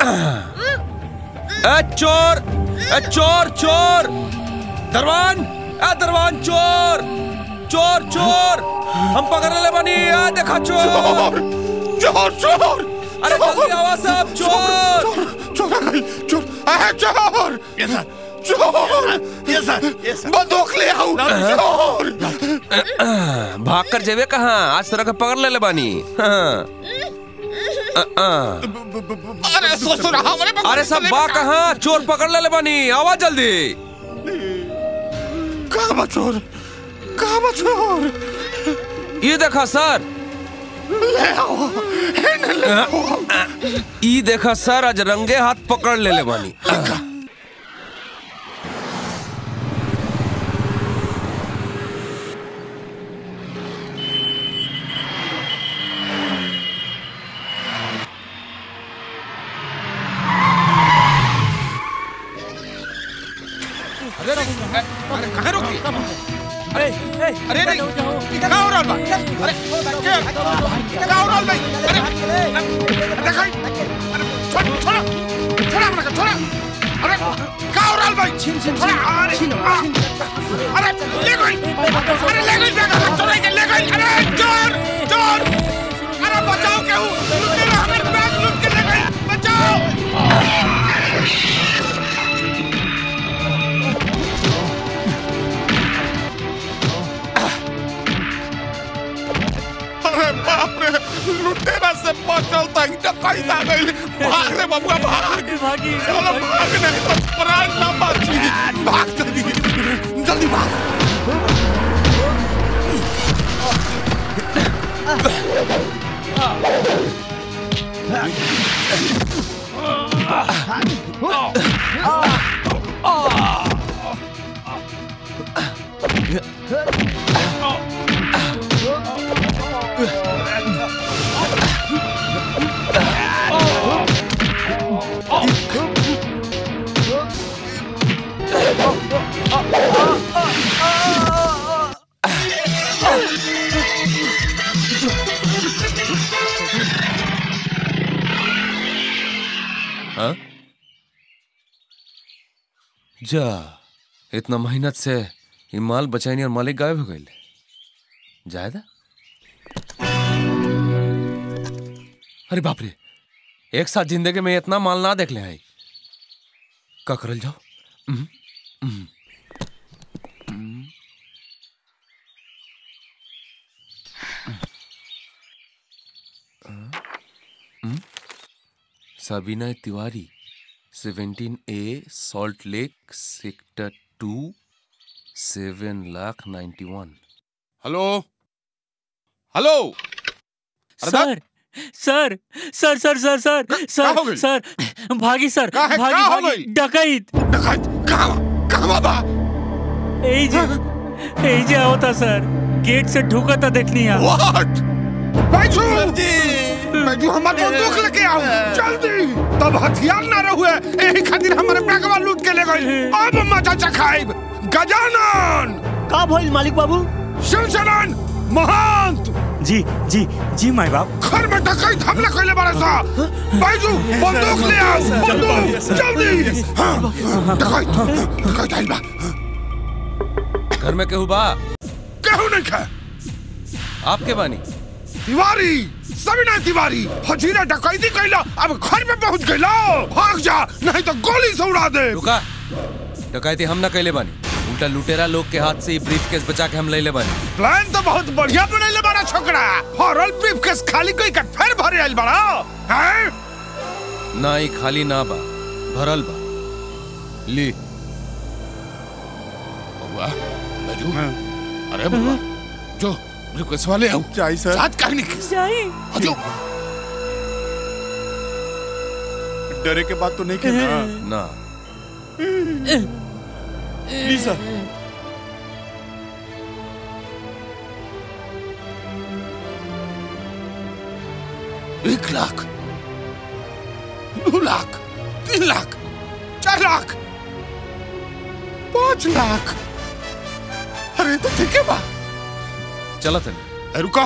ए चोर ए चोर चोर दरवान ए दरवान चोर चोर चोर हम पकड़ ले बनी ए देखा चोर चोर चोर अरे जल्दी आवा सब चोर चोर आ गई चोर आ चोर यस सर चोर यस सर यस सर बंदूक ले आओ चोर भाग कर जेबे कहाँ आज तरह का पकड़ ले ले बानी हाँ। अ, अ। अरे ससुर हमारे बगल अरे सब बा कहाँ चोर पकड़ ले ले बानी आवा जल्दी कहाँ बा चोर कहाँ बा चोर ये देखा सर ले आओ इन्हें ले आओ ई देखा सर आज रंगे हाथ पकड़ ले ले बानी कहाँ रुकी अरे अरे नहीं कहाँ हो रहा बा अरे क्या कहाँ हो रहा भाई अरे देखा अरे छोड़ छोड़ा छोड़ा अपना छोड़ा अरे कहाँ हो रहा भाई छोड़ा अरे आ, अरे ले गई अरे ले गई बैग चोर के ले गई अरे चोर चोर अरे बचाओ क्या हूँ लूट ले हमारे बैग लूट के ले गई बचाओ अरे बाप रे लुटेरा से बचल तक टकाई आ गई भाग रे बबुआ भाग भागी चलो भाग नहीं तो प्राण ना बची भाग जल्दी जल्दी भाग हाँ? जा इतना मेहनत से ये माल बचानी और मालिक गायब हो गए जायदा अरे बाप रे एक साथ जिंदगी में इतना माल ना देख ले आई का करल जाओ hmm, hmm, hmm, hmm, Sabina Tiwari seventeen A Salt Lake sector two seven lakh ninety one hello hello अरे सर सर सर सर सर सर का हो सर गइल? सर भागी सर का है? भागी का हो भागी गइल? डकैत डकैत कहाँ कहाँ बा एई जे एई जे होता सर गेट से ढुका था देखनी है व्हाट बैजू बैजू हमारे बंदूक लेके आओ जल्दी तब हथियार ना रहुए यही खातिर हमारे बैगवा लूट के ले गई अब मजा चखाइब गजानन का भइल मालिक बाबू शिवचरण महंत जी जी जी माई बाप घर में डकैत हमला कैले बारे सा बैजू बंदूक ले आओ बंदूक जल्दी हाँ, डकैत डकैत आइल बा घर में केहू बा केहू नहीं खा आपके बानी तिवारी सविना तिवारी हजीरा डकैती कैला अब घर में पहुंच गइला भाग जा नहीं तो गोली से उड़ा दे रुका डकैती हम ना कैले बानी उल्टा लुटेरा लोग के हाथ से ही ब्रीफ केस बचा के हम ले ले बानी प्लान तो बहुत बढ़िया बनैले बड़ा छोकरा हॉरल ब्रीफ केस खाली कोई का फेर भरे आइल बड़ा हैं ना ही खाली ना बा भरल बा ली बबुआ बैजू अरे बबुआ जो रिक्वेस्ट वाले आओ चाहिए सर साथ कहने की जाई हजो डरे के बात तो नहीं की ना ना प्लीज सर एक लाख दो लाख तीन लाख चार लाख पांच लाख अरे तो ठीक है बा चला तनी ए, रुको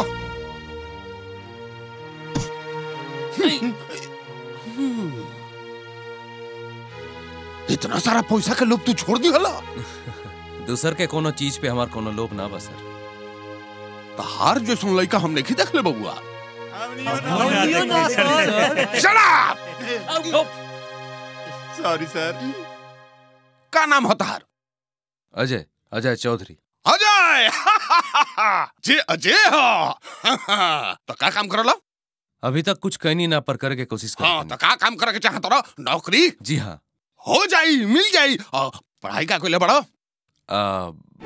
इतना सारा पैसा के लोभ तू छोड़ दी हला दूसर के कोनो चीज पे हमार कोनो लोभ ना बा सर तहार जो सुन लइका हम नहीं देख ले बबुआ हमनियो ना sir Shut up! Sorry sir का नाम है तहार अजय अजय चौधरी अजय जे अजय हो तो का काम करला अभी तक कुछ कहनी ना पर करके कोशिश कर हाँ तो का काम करे के चाहत रहो नौकरी जी हाँ हो जाई मिल जाई आ, पढ़ाई का कोई बड़ो आ,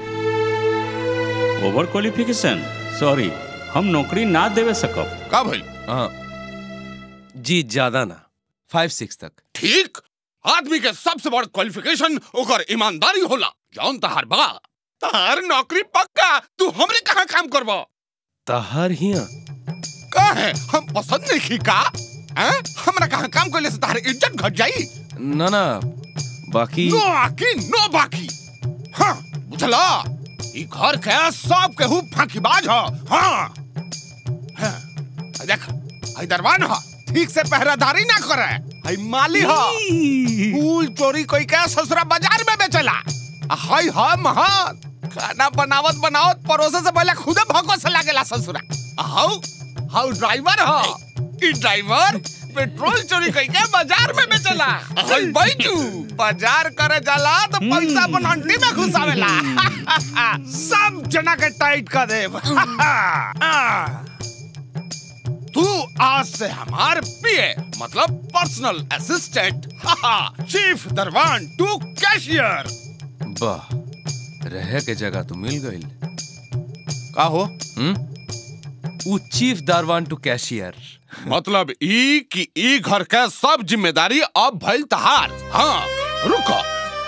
ओवर क्वालिफिकेशन सॉरी हम नौकरी ना देवे सकब का भइल हाँ जी ज्यादा ना फाइव सिक्स तक ठीक आदमी के सबसे बड़ क्वालिफिकेशन ओकर ईमानदारी होला जौन तहार बा तहार नौकरी पक्का तू हमरे कहाँ काम करबो तहर हिया का है हम पसंद नहीं की का हैं? हमरा कहाँ काम करले से तहार इज्जत घट जाई ना ना बाकी नो आकी नो बाकी हाँ बुझला ई घर के सब केहू फांकीबाज ह हाँ हाँ, आ देख आई दरवान ह ठीक से पहरादारी ना करे आई माली ह फूल चोरी कोई के ससुरा बाजार में बेचला आ हाय हा महान खाना बनावत बनावत परोसे से पहले खुदे भको से लागेला ससुरा आ हाउ हाउ ड्राइवर ह ई ड्राइवर पेट्रोल चोरी कई के बाजार में बेचला आ हाय बैठू बाजार करे जाला तो पैसा अपन हंडी में घुसावेला सब जना के टाइट कर देब तू आज से हमार पीए मतलब पर्सनल असिस्टेंट चीफ दरवान टू कैशियर वाह रहे के जगह तो मिल गई का हो उ चीफ दारवान टू कैशियर मतलब ई कि ई घर के सब जिम्मेदारी अब भइल तहार हाँ रुको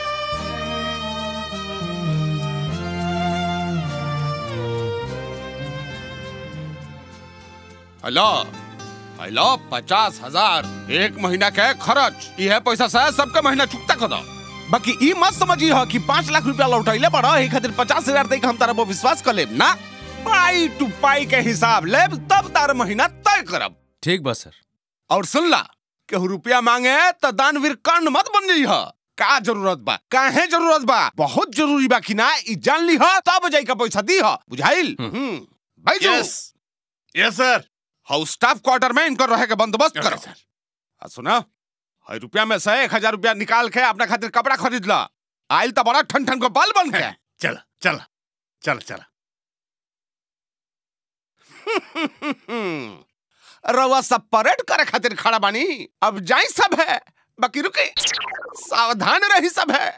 हेलो हेलो पचास हजार एक महीना के खर्च यह पैसा से सबके महीना चुकता कर दो बाकी ई मत समझी हो कि पाँच लाख रुपया लौटैले पड़ा एक खातिर पचास हजार तक हम तारा पर विश्वास कर लेब ना पाई टू पाई के हिसाब लेब तब तार महीना तय करब ठीक बा सर और सुन ला केहू रुपया मांगे तो दानवीर कर्ण मत बन जाई ह का जरूरत बा काहे जरूरत बा बहुत जरूरी बा कि ना ई जान ली ह तब जाई का पैसा दी ह बुझाइल हम्म भाई जो yes yes sir house staff quarter में इनकर रहे के बंदोबस्त Okay, करो आ सुना हई रुपया में से एक हजार रुपया निकाल के अपना खातिर कपड़ा खरीद ला आइल तो बड़ा ठन ठन को बाल बन के चल चल चल चल रवा सब परेड करे खातिर खड़ा बानी अब जाई सब है बाकी रुके सावधान रही सब है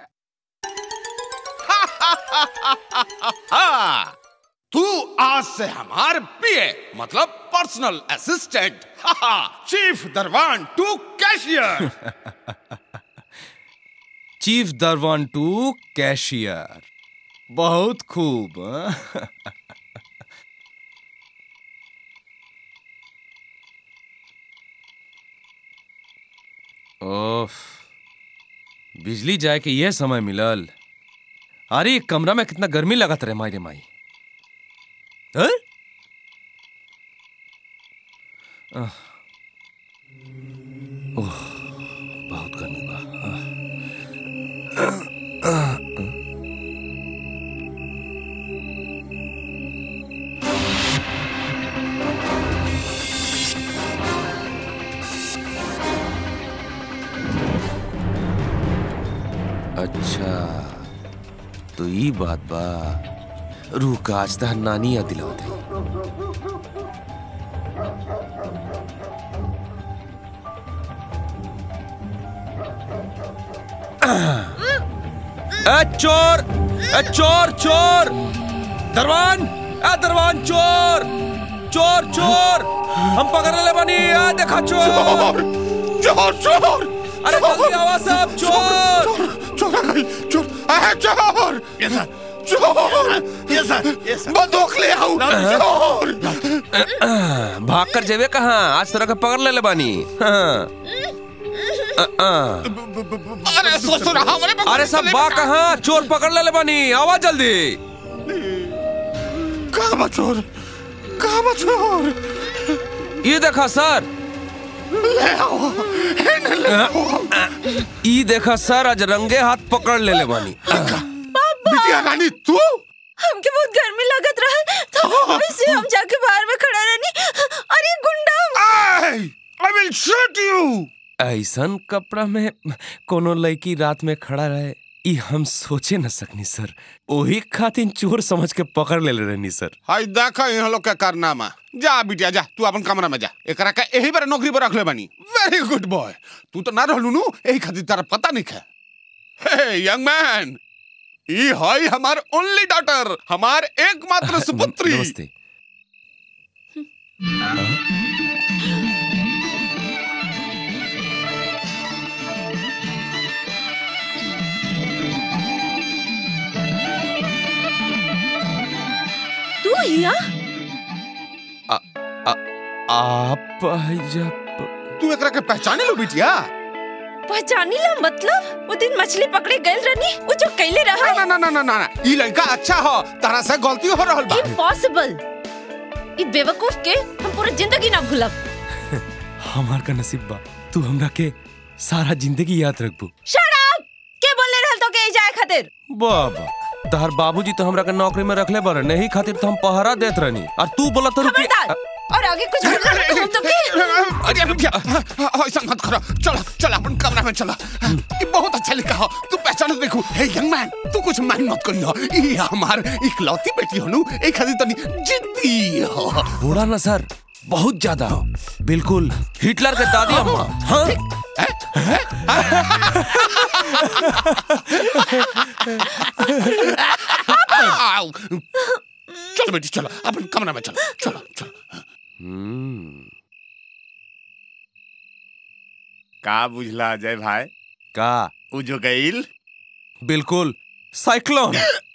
तू आज से हमार पीए मतलब पर्सनल असिस्टेंट चीफ दरवान टू कैशियर चीफ दारवान टू कैशियर बहुत खूब हाँ? ओफ बिजली जाए के ये समय मिलल अरे ये कमरा में कितना गर्मी लगत रहे माई रे माई हैं? आह। ओह बहुत गर्मी बा आह। अच्छा तो ई बात बा रूह का आज तक नानी या दिलावत ए चोर ए चोर चोर दरवान ए दरवान चोर चोर चोर हम पकड़ ले बनी आ देखा चोर चोर चोर अरे जल्दी आवा सब चोर चोर आ गई चोर आ चोर यस सर चोर यस सर यस सर बंदूक ले आओ चोर भाग कर जेबे कहाँ आज तरह का पकड़ ले ले बानी हाँ। अ, अ। अरे ससुर हमरे पे अरे सब बा कहाँ चोर पकड़ ले ले बानी आवा जल्दी कहाँ बा चोर कहाँ बा चोर ये देखा सर ले आओ इन्हें ले आओ ई देखा सर आज रंगे हाथ पकड़ ले ले बानी बिटिया रानी तू हमके बहुत गर्मी लगत रहा तो वैसे हम जाके बाहर में खड़ा रहनी अरे गुंडा आई विल शूट यू ऐसन कपड़ा में कोनो लड़की रात में खड़ा रहे ई हम सोचे न सकनी सर ओही खातिर चोर समझ के पकड़ ले रहनी सर हाय देखा यहाँ लोग का कारनामा जा बिटिया जा तू अपन कमरा में जा एकरा का यही बार नौकरी पर रख ले बानी वेरी गुड बॉय तू तो ना रहलू नु यही खातिर तारा पता नहीं है हे यंग मैन ई हाय हमार ओनली डॉटर हमार एकमात्र सुपुत्री नमस्ते तू हिया आप जब तू एकरा के पहचाने लो बिटिया पहचानी ला मतलब वो दिन मछली पकड़े गए रहनी वो जो कैले रहा ना ना ना ना ना ना ई लड़का अच्छा हो तारा से गलती हो रहल बा इम्पॉसिबल ई बेवकूफ के हम पूरी जिंदगी ना भूलब हमार का नसीब बा तू हमरा के सारा जिंदगी याद रखबू शट अप के बोलने रहल तो के जाए खातिर बाबा तहर बाबूजी तो हमरा के नौकरी में रखले बारे नहीं खातिर तो हम पहरा देत रहनी और तू बोला तो खबरदार और आगे कुछ बोलना तो हम तो के अरे बिटिया ऐसा मत करो चलो चलो अपन कमरा में चलो ये बहुत अच्छा लिखा हो तू पहचान देखो हे यंग मैन तू कुछ माइंड मत करियो ये हमार इकलौती बेटी हो नु एक खातिर तनी जिद्दी हो थोड़ा ना सर बहुत ज्यादा हो बिल्कुल हिटलर के दादी अम्मा हाँ आओ। चलो बेटी चलो अपन कमरा में चलो चलो चलो का बुझला अजय भाई का उ जो गईल बिल्कुल साइक्लोन